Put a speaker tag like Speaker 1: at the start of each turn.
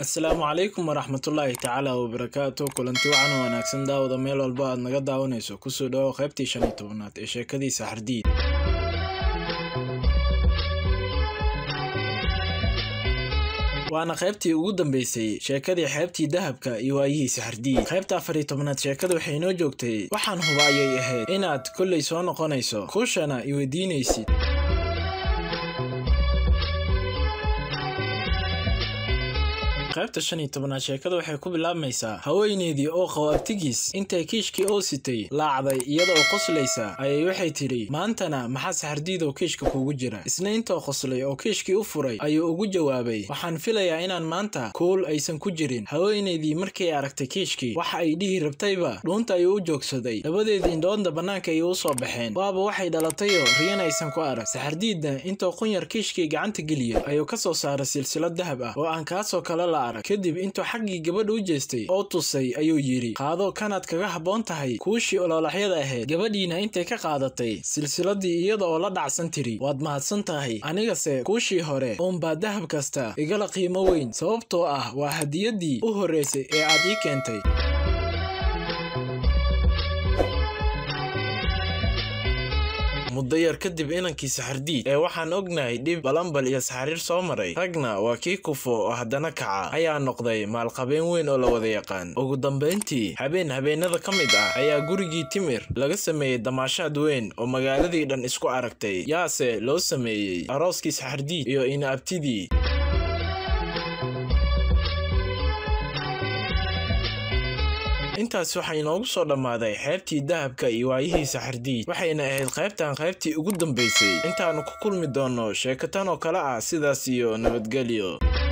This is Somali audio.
Speaker 1: asalaamu calaykum waraxmatullaahi tacaala wabarakaatu kulanti wacan oo wanaagsan daawada meel walba aad naga daawanayso kusoo dhawo qaybtii shan iyo tobanaad ee sheekadii saxardiid waana qaybtii ugu dambeysay sheekadii xeebtii dahabka iyo waayihii saxardiid qaybta afar iyo tobanaad sheekada waxay inoo joogtay waxaan huba ayay ahayd inaad kollay soo noqonayso kuushana i weydiinaysid qaybta shan iyo tobanaad sheekada waxay ku bilaabmaysaa haweeneydii oo qabo abtigiis intay kiishkii oo sitay laacday iyada oo qoslaysa ayay waxay tidhi maantana maxaa saxardiidoo kiishka kugu jira isna intoo qoslay oo kiishkii u furay ayuu ugu jawaabay waxaan filayaa inaan maanta kuul aysan ku jirin haweeneydii markay aragtay kiishkii waxa ay dhihi rabtayba dhuunta ayuu u joogsaday labadeedii indhoodna bannaanka ayay u soo baxeen waaba waxay dhalatayoo riyan aysan ku arag saxardiidna intoo qunyar kiishkii gacanta geliyey ayuu ka soo saaray silsilad dahab ah oo aan kaasoo kale la kadib intuu xaggii gabadha u jeestay oo tusay ayuu yidhi qaado kanaad kaga habboon tahay kuushii ololaxyada ahayd gabadhiina intay ka qaadatay silsiladii iyada oo la dhacsan tiri waad mahadsan tahay anigase kuushii hore uunbaa dahab kasta igala qiimo weyn sababtoo ah waa hadiyaddii u horraysay ee aad ii keentay muddo yar kadib inankii saxardiid ee waxaan ognahay dhib balambal iyo saxariir soo maray ragna waa kii kufo oo haddana kaca ayaa noqday maalqabeen weyn oo la wada yaqaan ugu dambayntii habeen habeenada ka mid ah ayaa gurigii timir laga sameeyey damaashaad weyn oo magaaladii dhan isku aragtay yaase loo sameeyey arooskii saxardiid iyo ina abtidii intaas waxaa inoogu soo dhammaaday xeebtii dahabka iyo waayihii saxardiid waxayna ahayd qaybtan qaybtii ugu dambaysay intaannu ku kulmi doonno sheekatan oo kale ah sidaas iyo nabadgelyo